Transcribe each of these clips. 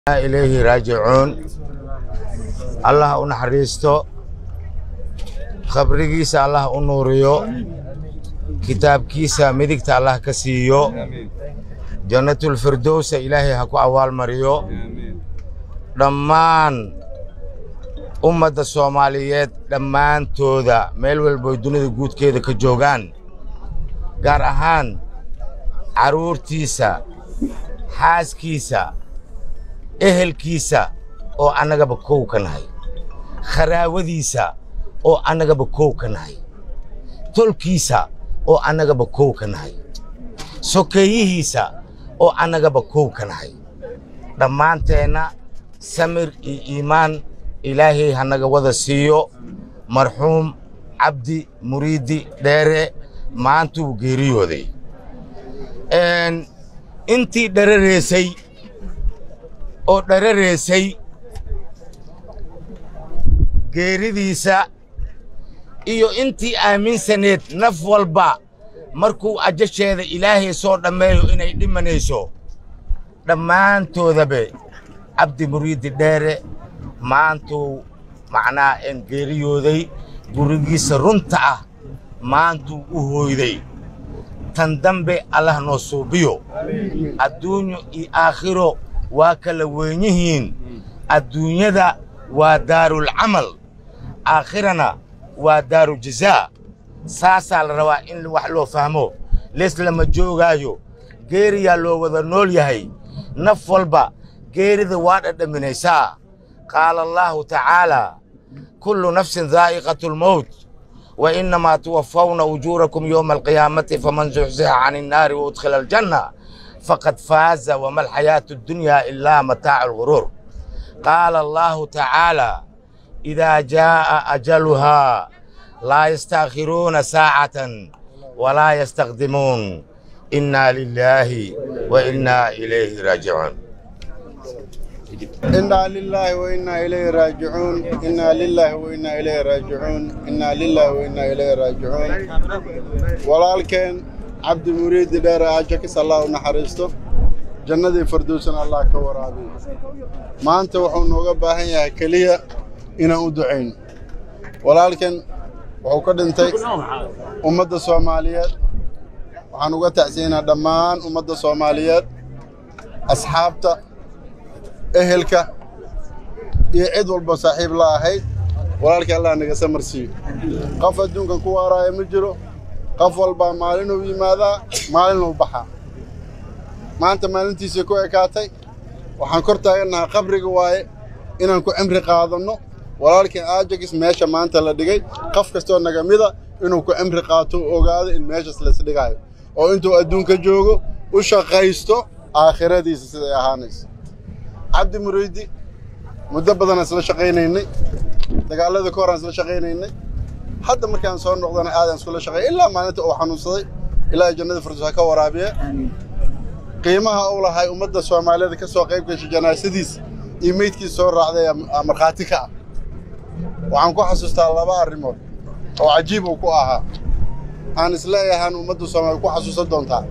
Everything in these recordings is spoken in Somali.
ilayhi raajicuun allah u naxariisto khabrigiisa allah u nuuriyo kitaabkiisa midigta allah ka siiyo jannatulfirdowsa ilaahay ha ku abaalmariyo dhammaan ummadda soomaaliyeed dhammaantooda meel walboy dunida guudkeeda ka joogaan gaar ahaan carruurtiisa xaaskiisa ehelkiisa oo annagaba kow ka nahay kharaawadiisa oo annagaba kow ka nahay tolkiisa oo annagaba kow ka nahay sokeeyihiisa oo annagaba kow ka nahay dhammaanteenna samir iyo iimaan ilaahay hanaga wada siiyo marxuum cabdi muriidi dheere maantuu geeriyooday intii dharareesay oo dharareesay geeridiisa iyo intii aaminsaneed naf walba markuu ajasheeda ilaahay soo dhammeeyo inay dhimanayso dhammaantoodabe cabdi muriidi dheere maantuu macnaa en geeriyooday gurigiisa runta ah maantuu u hooyday tan dambe allah noo suubiyo adduunyo iyo aakhiro waa kala weyn yihiin adduunyada waa daarulcamal aakhirana waa daaru jazaa saasaa la rabaa in wax loo fahmo leeslama joogaayo geeriyaa loo wada nool yahay naf walba geerida waa dhadhaminaysaa qaala allaahu tacaalaa kullu nafsin daa'iqatu lmowt wa innamaa tuwaffawna ujuurakum yowma alqiyaamati faman zuxzixa can innaari wa udkhila aljanna faqad faaza wama alxayaatu addunyaa ilaa mataacu alguruur qaala allaahu tacaalaa idaa jaa'a ajaluhaa laa yastaakhiruuna saacatan walaa yastaqdimuun innaa lilaahi wa innaa ilayhi raajicuun إنا لله وإنا إليه راجعون إنا لله وإنا إليه راجعون إنا لله وإنا إليه راجعون walaalkeen cabdi muriidi dheere ajakis allah u naxariisto jannadii firdowsana allah ka waraabiyo maanta wuxuu nooga baahan yahay keliya inaan u ducayno walaalkan wuxuu ka dhintay ummadda soomaaliyeed waxaan uga tacsiinaa dhammaan ummadda soomaaliyeed asxaabta ehelka iyo cid walba saaxiib la ahayd walaalkii allah naga samar siiyo qof adduunkan ku waaraaya ma jiro qof walbaa maalinuu yimaadaa maalinuu baxaa maanta maalintiisii ku ekaatay waxaan kor taagannahay qabriga waaye inaan ku cimri qaadanno walaalkii aajagis meesha maanta la dhigay qof kastoo naga mida inuu ku cimri qaato ogaado in meeshas laisdhigaayo oo intuu adduunka joogo u shaqaysto aakhiradiisa siday ahaanayso cabdi muriidi muddo badanaan isla shaqaynaynay dagaalladii ka horaan isla shaqaynaynay hadda markaan soo noqdana aadaan iskula shaqeey ilaa maalinta uu xanuunsaday ilaahay jannada firdaws ha ka waraabiye qiimaha uu lahay ummadda soomaaliyeed ka soo qayb gashay janaasadiisa iyo meydkiisa soo raacday aa markhaati ka ah waxaan ku xasuustaa laba arrimood oo cajiib uu ku ahaa aan isleeyahaan ummadda soomaaliyed ku xasuusan doontaa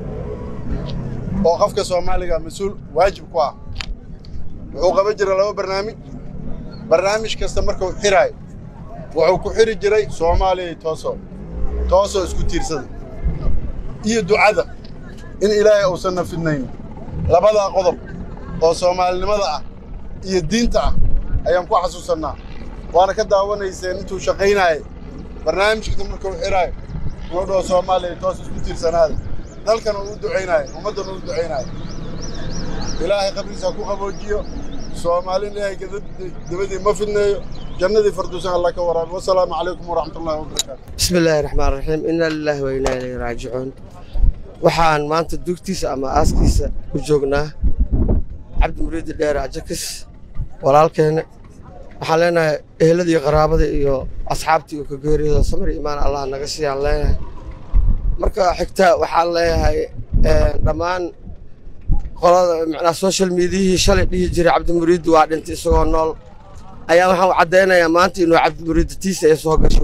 oo qofka soomaaliga mas-uul waajib ku ah wuxuu qaban jiray laba barnaamij barnaamij kasta markuu xiraayo wuxuu ku xiri jiray soomaaliya tooso toosoo isku tiirsada iyo ducada in ilaahay uusanna fidnayn labadaa qodob oo soomaalinimada ah iyo diinta ah ayaan ku xasuusannaa waana ka daawanayseen intuu shaqaynaayay barnaamijkasta markuu xiraayo wuxuu dhaho soomaaliya toos isku tiirsanaada dalkana uu u ducaynaayo ummaddana u ducaynaayo ilaahay qabriisa ku qaboojiyo soomaalin ilaahay dabadii ma fidneeyo jannadii firdowsan allah ka waraabi wasalaamu calaykum waraxmat ullahi wabarakaatu bismi illaahi raxmaan raxiim inna lilaahi wa innaa ilayhi raajicuun waxaan maanta dugtiisa ama aaskiisa ku joognaa cabdi muriidi dheere ajakis walaalkeena waxaan leenahay eheladii qaraabada iyo asxaabtii uu ka geeriyooda samir imaan allah naga siiyaan leenahay marka xigta waxaan leeyahay dhammaan qolada macnaa social mediayihii shalay dhihi jiray cabdimuriidi waa dhintay isagoo nool ayaa waxaan caddaynayaa maanta inuu cabdimuriidi tiisa ay soo gashay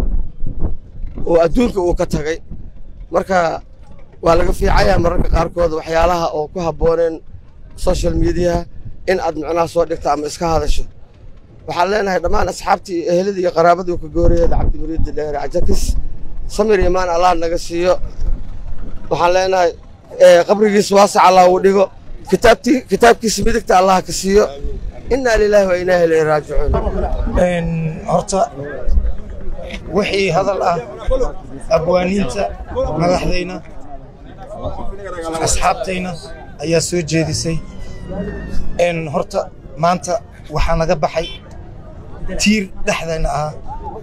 oo adduunka uu ka tagay marka waa laga fiicayaa mararka qaarkood waxyaalaha oo ku habbooneen social mediaha in aad micnaha soo dhigto ama iska hadasho waxaan leenahay dhammaan asxaabtii iyo eheladii iyo qaraabadii ka goorayeeda cabdimuriidi dheere cajakis samir imaan allah naga siiyo waxaan leenahay qabrigiisa waasac allah uu dhigo kitaabtii kitaabkiisa midigta allah ka siiyo innaa lilaahi wa innaa ilayhi raajicuun horta wixii hadal ah abwaaniinta madaxdayna asxaabtayna ayaa soo jeedisay horta maanta waxaa naga baxay tiir dhexdayna ahaa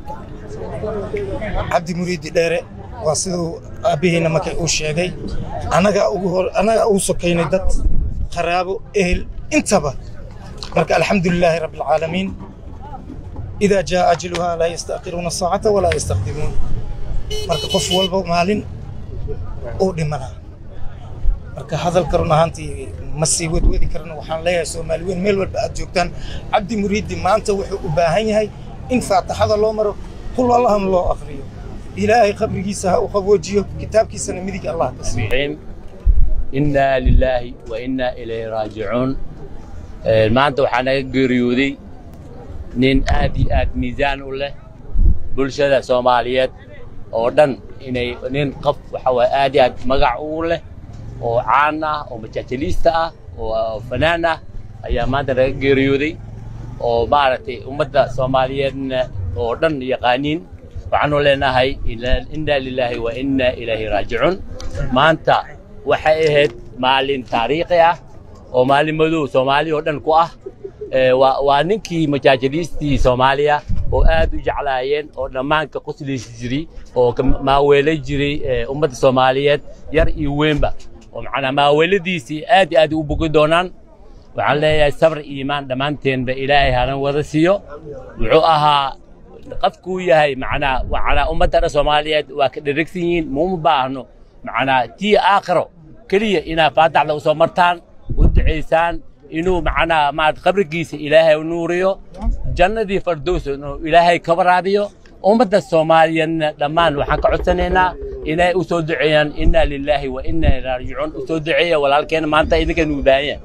cabdi muriidi dheere waa siduu aabbaheyna markay uu sheegay annaga ugu hor annaga ugu sokaynay dad qaraabo ehel intaba marka alxamdu lilaahi rabbi alcaalamiin idaa jaa ajaluhaa laa yastaakiruuna saacata walaa yastaqdimuun marka qof walba maalin uu dhimanaa marka hadalka run ahaantii ma sii wadwadi karno waxaan leeyahay soomaali weyn meel walba aad joogtaan cabdi muriidi maanta wuxuu u baahan yahay in faataxada loo maro kul allahna loo akriyo ilaahay qabrigiisa ha u qaboojiyo kitaabkiisana midig allah ka siiyo innaa lilaahi wa innaa ilayhi raajicuun maanta waxaa naga geeriyooday nin aad iyo aad miisaan u leh bulshada soomaaliyeed oo dhan inay nin qof waxa waye aad iyo aad magac ugu leh oo caan ah oo majaajiliista ah oo fanaan ah ayaa maanta naga geeriyooday oo maaragtay ummadda soomaaliyeedna oo dhan yaqaaniin waxaanu leenahay innaa lilaahi wa innaa ilayhi raajicuun maanta waxay ahayd maalin taariikhi ah oo maalin madow soomaali oo dhan ku ah waa ninkii majaajiliistii soomaaliya oo aad u jeclaayeen oo dhammaanka qoslaysi jiray oo maaweelay jiray ummadda soomaaliyeed yar iyo weynba oo macnaa maaweeladiisii aad iyo aad u bogi doonaan waxaan leeyahay sabr iyo iimaan dhammaanteenba ilaahay hana wada siiyo wuxuu ahaa qofkuu yahay macnaa macnaa ummadda dhan soomaaliyeed waa ka dheragsan yihiin muuma baahno macnaa tii aakhiro keliya inaad faataxda u soo martaan u ducaysaan inuu macnaa maarata qabrigiisa ilaahay u nuuriyo jannadii fardows inuu ilaahay ka waraabiyo ummadda soomaaliyeedna dhammaan waxaan ka codsanaynaa inay u soo duceeyaan innaa lilaahi wa innaa ilaihi raajicuun u soo duceeya walaalkeena maanta idinka nugu baahan yahay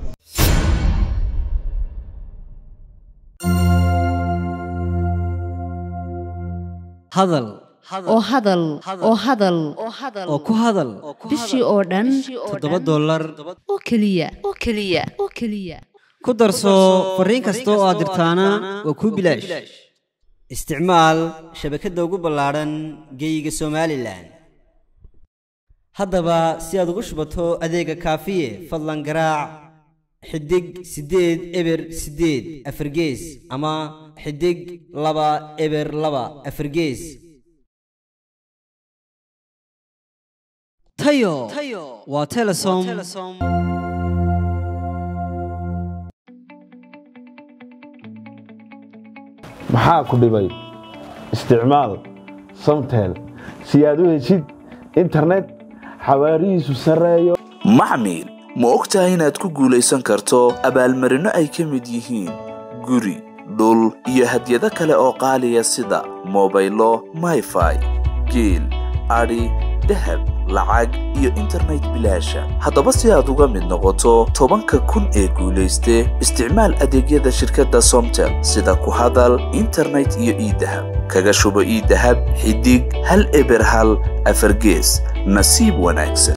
hadal oo hadal oo hadal oo ku hadal bishii oo dhan toddoba dollar oo keliya oo keliya oo keliya ku darso fariin kasta oo aad dirtaana waa kuu bilaash isticmaal shabakadda ugu ballaadhan geeyiga somalilan haddaba si aad ugu shubato adeega kaafiye fadlan garaac xidig siddeed eber siddeed afargees ama xidig laba eber laba afargees tayo waa telesom maxaa ku dhibay isticmaal samtel si aad u heshid internet xawaarihiisu sarreeyo maxmil ma og tahay inaad ku guulaysan karto abaalmarinno ay ka mid yihiin guri dhul iyo hadyado kale oo qaaliya sida mobaylo mayfai geel adhi dahab lacag iyo internet bilaasha haddaba si aad uga mid noqoto tobanka kun ee guulayste isticmaal adeegyada shirkadda somtel sida ku hadal internet iyo iidahab kaga shubo iidahab xidig hal eber hal afargees nasiib wanaagsan